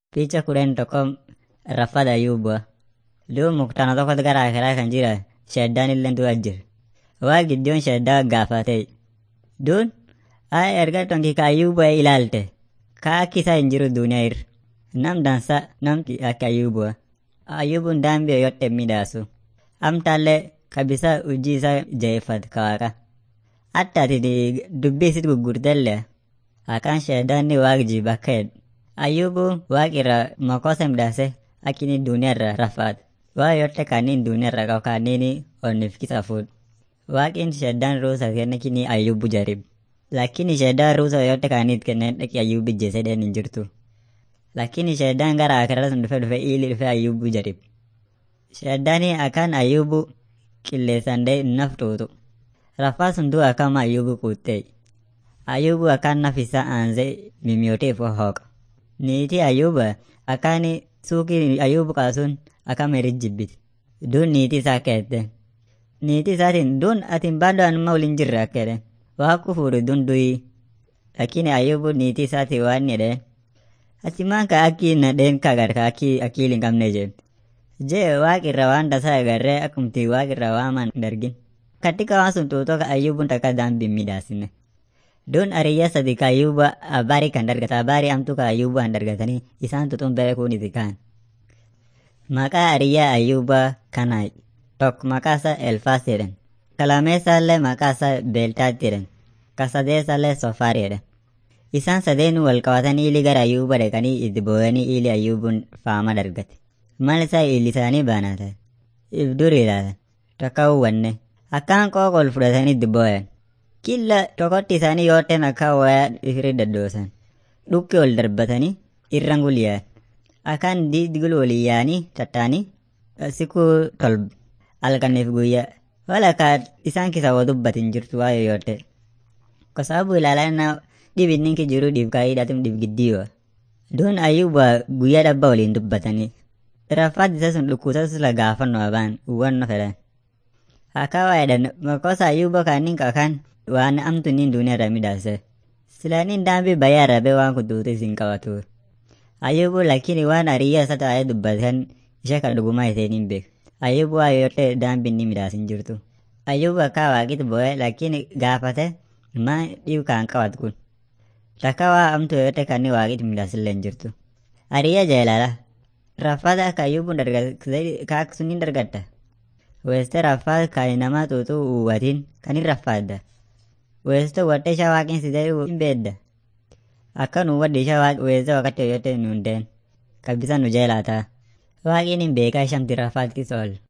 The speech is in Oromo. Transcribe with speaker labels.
Speaker 1: Picha kudhan tokko Raffat Ayyuubaa. Duub muktaana tokkotu gara akiraa kan jira sheddaan illee du'a jira. Waa gidduun sheddaa gaafatee. Duun haa erga tonki ka Ayyuubaa ilaalte ka akki isaa hin jiru duniyaa irra. Nam dansa namti akka Ayyuubaa. Ayyuubuun daambii yoyote midhaasu. Amtaallee kabisa hojii isaa jaheeffatu ka waaqa. Hatta ati dubbii isit gurgurtellee akkaan sheddaan waaq jiba akka jedhu. Ayyuubuu waaq irraa makosa midhaase akkini duniyaa irra rafaatu. Waa yote kaaniin duniyaa irra qabu kaaniin onniif kisa fuudhu. Waaqin sheddaan ruusa kenne kini Ayyuubu jarib. Lakini sheddaan ruusa yote kaaniit kenneen dhaqi Ayyuubi jeese dheen hin jirtu. Lakini sheddaan gara akiraa sun dhufe dhufe ili dhufe Ayyuubu jarib. Sheddaanii akkaan Ayyuubu qilleessan dhee naf tuutu. Raffaa sun du'a akkama Ayyuubu kuuttee. Ayyuubu akkaan naf isaa aansee mimiyooteef hooqa. Niitii Ayyuuba akkaan suuqii Ayyuubu qaasuun akkam erit jibbiti. Duun niitii isaa keette. Niitii isaatiin duun atiin baaduu anuma waliin jirre akka jedhe. Waaqu fuudhu duun du'ii. Lakini Ayyuubu niitii isaatii waan jedhe. Ati maan ka akki nadheen ka agar ka akki akkiil hin qabne jee. Jee waaq irra waan tasaa agarree akkumti waaq irra waaman dargin. Katika waan sun tuutoo ka Ayyuubuun takka daambii midhaasine. Duun ariyya sadi ka Ayyuuba abaarii kan dargata abaarii amtuu ka Ayyuuba han dargatanii isaan tutuun beekuun iti kaan. Maqaa ariyyaa Ayyuubaa kanaa tokko maqaa isaa Elfaas jedhan. Kalameessaallee maqaa isaa Beeltaatti jedhan. Kasadeessaallee Sofaari jedhan. Isaan sadeenuu wal qabatanii ili gara Ayyuuba dhaqanii itti boo'anii ili Ayyuubuun faama dargate. Mal isaa illisaanii baanaatan. Ibduri ilaalan. Takka uwwanne. Akkaan qooqa ol fudhatanii itti boo'an. Killa tokkotti isaanii yooteen akka wayaa ifiri daddoosan. Dhukki ol darbatanii irran gulyaan. Akkaan diidgul walii yaanii tattaanii sikuu tolba. Halkaniif guyyaa. Walakkaa isaan kisa waa dubbatin jirtu waa yoyote. Kwa sababu ilaalana dhib inninki jiru dhiif kaayiidhatum dhiif giddiiwa. Duun ayyuuba guyyaa dhabba waliin dubbatanii. Raffaat isa sun dhukkuutas la gaafannoo abaan uwwanno fedhan. Akka waa jedhan makosa ayyuuba kaaniin kakaan waan amtu niin duuniyaa irra midhaase. Silaaniin daambii bayyaa rabee waan kutuutu isin qabatu. Ayyubu lakini waan ariyyaa isa taa'ee dubbatan ishee kan dhugumaa isheen hin beeku. Ayyubu waa yote daambii inni midhaasin jirtu. Ayyubu akka waaqit bo'ee lakini gaafate maa dhiibu kan qabatu kun. Takka waa amtu yote kan inni waaqit midhaasillee hin jirtu. Ariyyaa jeelala. Raffaata akka ayyubuun dargate kaak sunniin dargatta. Weeste raffaat kan namaa tuutu uwwatiin kan hin raffaadda. Weeste watte ishaa waaqin sidee hin beedda. Akka nu waddi ishaa waaqi weesse wakati yoyote nu hundeen. Kabisa nu jeelaataa. Waaqiin hin beekaa shamti raffaat kisool.